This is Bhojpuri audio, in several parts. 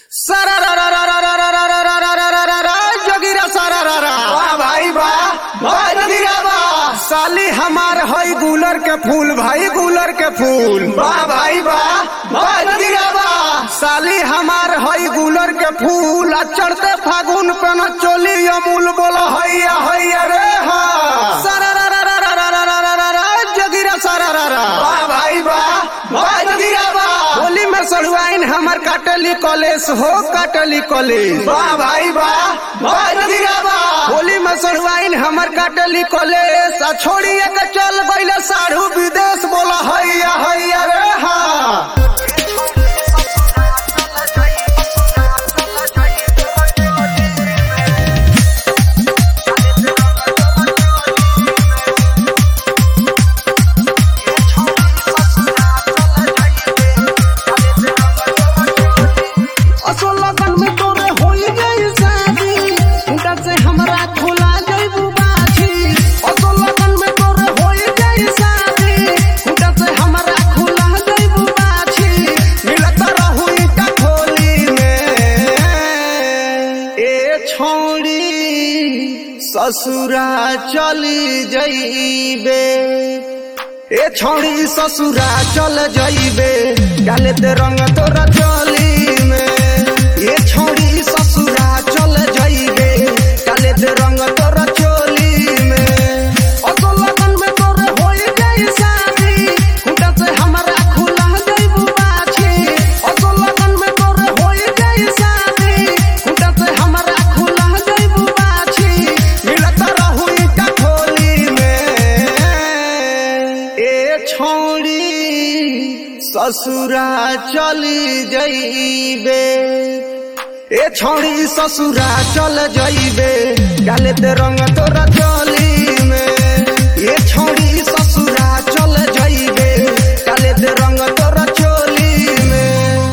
सारा रा रा रा रा रा रा रा रा रा रा रा रा रा जोगिरा सारा रा रा वाह भाई वाह वाह जोगिरा वाह साली हमार हई गुलर के फूल भाई गुलर के फूल वाह भाई वाह वाह जोगिरा वाह साली हमार हई गुलर के फूल आ चढ़ते फागुन पे न चोली अमूल बोला हैया हैया रे हा सारा रा रा रा रा रा रा रा रा रा रा जोगिरा सारा रा रा वाह भाई वाह वाह जोगिरा वाह होली में सड़ुआइन हमर काटली कॉलेज हो काटली कॉलेज वाह भाई वाह वाह जोगिरा वाह होली में सड़ुआइन हमर काटली कॉलेज आ छोड़िए के चल गईले साढ़ू विदेश बोला हैया हैया रे हा असो लगन में तोरे होई गई शादी उनका से हमरा खुला जइबू बाछी असो लगन में तोरे होई गई शादी उनका से हमरा खुला जइबू बाछी मिलत रहू ईटा खोली में ए छोड़ी ससुरा चली जइबे ए छोड़ी ससुरा चल जइबे गाले ते रंग तोरा चली में ए छोड़ी ससुरा चल जइबे गाले ते रंग तोरा चोली में असो लगन में तोरे होई गई शादी खुटा से हमरा खुला जइबू बाछी असो लगन में तोरे होई गई शादी खुटा से हमरा खुला जइबू बाछी मिलत रहू ईटा खोली में ए छोड़ी ससुरा चली जइबे ए छोड़ी ससुरा चल जइबे गाले ते रंग तोरा चली में ए छोड़ी ससुरा चल जइबे गाले ते रंग तोरा चोली में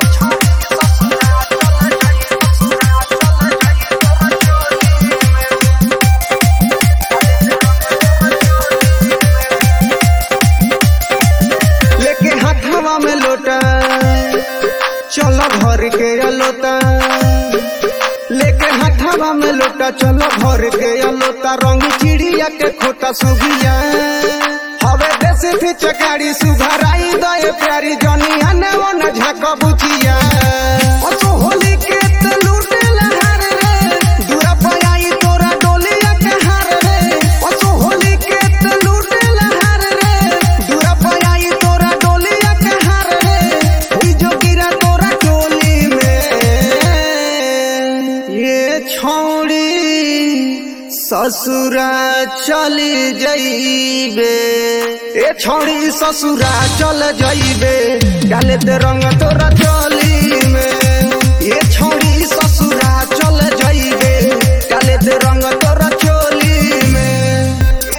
लेके हाथवा में लोटा चलो भर के अलोता लेके हाथवा में लोटा चलो भर के अलोता रंग चिड़िया के खोटा सुगिया हवे देसी थी चकारी सुघराई दए प्यारी जनिया ने वो न झाक बुचिया ओ तो होली के ते लूटे लहार रे दूरा पयाई तोरा डोलिया के हार रे ओ तो होली के ते लूटे लहार रे दूरा पयाई तोरा डोलिया के हार रे हुई जो गिरा तोरा डोली में ये छोड़ी ससुरा चली जइबे ए छोड़ी ससुरा चल जइबे गाले ते रंग तोरा चली में ये छोड़ी ससुरा चल जइबे गाले ते रंग तोरा चोली में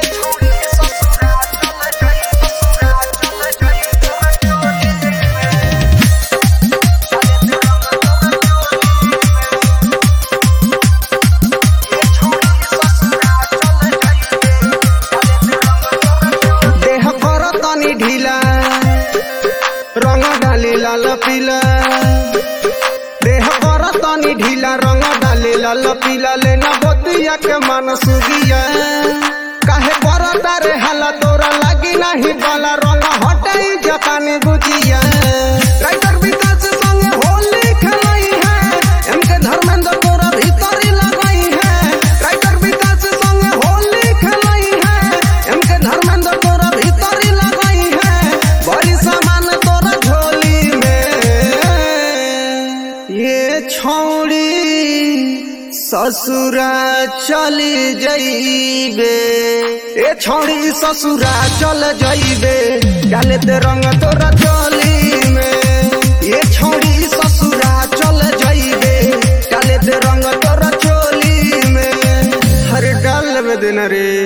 देह पर तनी ढीला रंग डाली लाल पीला देह पर तनी ढीला रंग डाली लाल पीला लेना बतिया के मन सुगिया काहे पर तारे हाला तोरा लागी नहीं बाला रंग हटाई जपानी बुझिया राइटर विकास संगे होली खेलई है एमके धर्मेंद्र तोरा भीतरी लगई है राइटर विकास संगे होली खेलई है एमके धर्मेंद्र तोरा भीतरी लगई है बड़ी सामान तोरा झोली में ये छोड़ी ससुरा चली जइबे ए छोड़ी ससुरा चल जइबे गाले ते रंग तोरा चोली में ये छोड़ी ससुरा चल जइबे गाले ते रंग तोरा चोली में हर डाल में देना रे